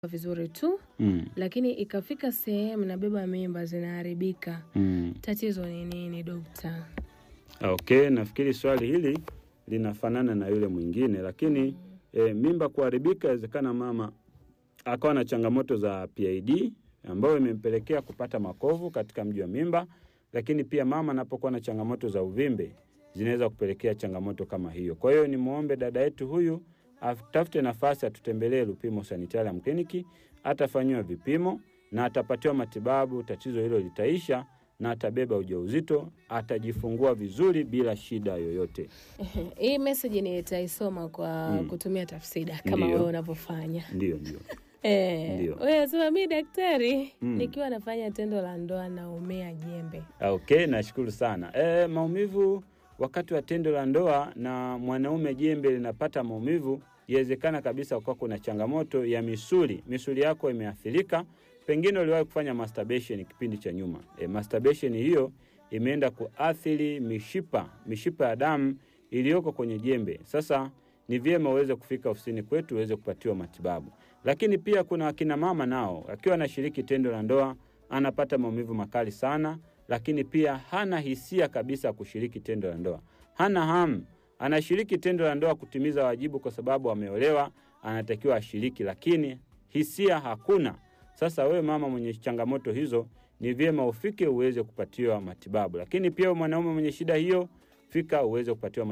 vizuri tu Mm. lakini ikafika sehemu nabeba mimba zinaharibika. Mm. Tatizo ni nini dokta? Okay, nafikiri swali hili linafanana na yule mwingine, lakini e, mimba kuharibika, inawezekana mama akawa na changamoto za PID ambayo imempelekea kupata makovu katika mji wa mimba, lakini pia mama anapokuwa na changamoto za uvimbe zinaweza kupelekea changamoto kama hiyo. Kwa hiyo nimwombe dada yetu huyu atafute nafasi atutembelee Lupimo Sanitarium Clinic, atafanyiwa vipimo na atapatiwa matibabu, tatizo hilo litaisha na atabeba ujauzito, atajifungua vizuri bila shida yoyote. Hii message nitaisoma kwa Mm. kutumia kutumia tafsida kama Ndiyo. wewe unavyofanya. Ndio, ndio. Eh, Ndiyo. wewe sema mi daktari Mm. nikiwa nafanya tendo la ndoa naumea jembe. Okay, nashukuru sana. E, maumivu wakati wa tendo la ndoa na mwanaume jembe linapata maumivu, iwezekana kabisa ukawa kuna changamoto ya misuli, misuli yako imeathirika. Pengine uliwahi kufanya masturbation kipindi cha nyuma. E, masturbation hiyo imeenda kuathiri mishipa, mishipa ya damu iliyoko kwenye jembe. Sasa ni vyema uweze kufika ofisini kwetu uweze kupatiwa matibabu. Lakini pia kuna akina mama nao, akiwa anashiriki tendo la ndoa anapata maumivu makali sana, lakini pia hana hisia kabisa ya kushiriki tendo la ndoa, hana hamu. Anashiriki tendo la ndoa kutimiza wajibu kwa sababu ameolewa, anatakiwa ashiriki, lakini hisia hakuna. Sasa wewe mama mwenye changamoto hizo, ni vyema ufike uweze kupatiwa matibabu. Lakini pia wewe mwanaume mwenye shida hiyo, fika uweze kupatiwa